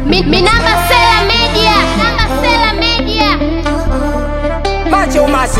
Mi, mi namba Sela Media. Namba Sela Media. Macho umasi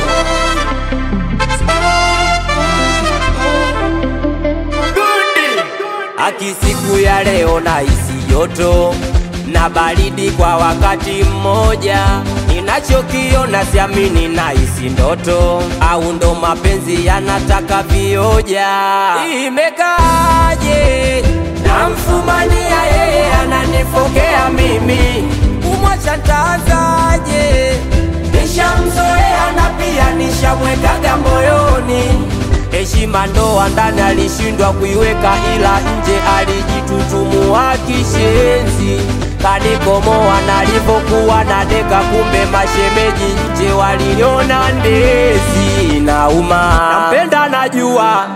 Aki siku ya leo na isi joto na baridi kwa wakati mmoja, ninachokiona siamini na isi ndoto, au ndo mapenzi yanataka vioja. Imekaaje? Namfumania yeye ananifokea mimi, kumwacha ntaanzaje? Nishamzoea na pia nishamwekaga moyoni heshima ndoa ndani alishindwa kuiweka, ila nje alijitutumua kishenzi, kanikomoa nalipokuwa na deka, kumbe mashemeji nje waliniona ndezi. Nauma, nampenda najua,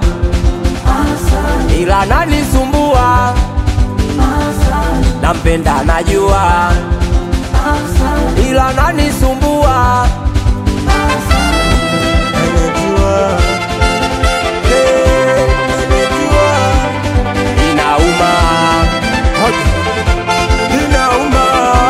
ila nanisumbua. Nampenda najua, ila nanisumbua. Inauma, inauma.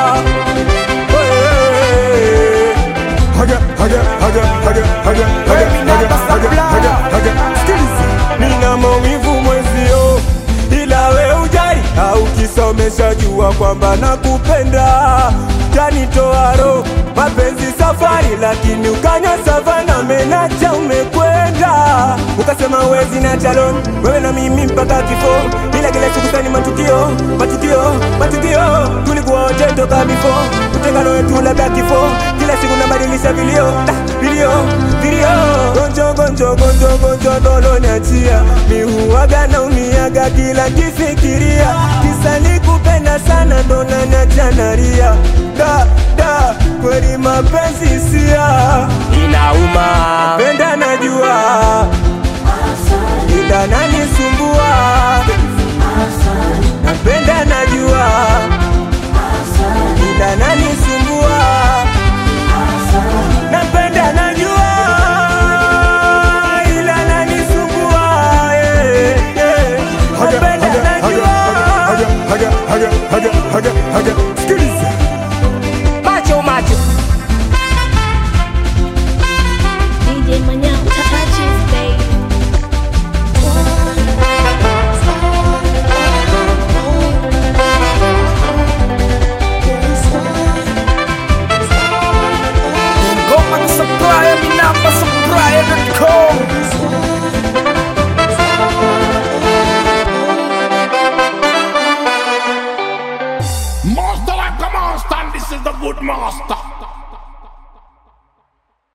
Hey. Haga, haga, haga, haga, haga, haga, haga, haga, haga, haga. Sikiliza. Nina maumivu mwezio, ila we ujali au kisomesha jua kwamba nakupenda, tanitoa roho mapenzi safari, lakini ukanya savana menacha umekwenda, ukasema wezi na chalon wewe na mimi mpaka kifo, ila kila siku sani matukio matukio matukio, tulikuwa wote toka bifo, utengano wetu labda kifo, kila siku nabadilisha vilio ah, vilio vilio, gonjo gonjo gonjo gonjo dolo niachia, mi huwaga naumiaga kila kifikiria, kisa nikupenda sana ndo naniacha nalia, da da kweli mapenzi sia Inauma, penda najua ila nanisumbua napenda najua ila nanisumbua napenda najua ila nanisumbua eh, eh. napenda najua sikiliza macho macho. DJ Manyao touches baby. Ngoma ni supplier, mi namba supplier.com. Master like a master, and this is the good master.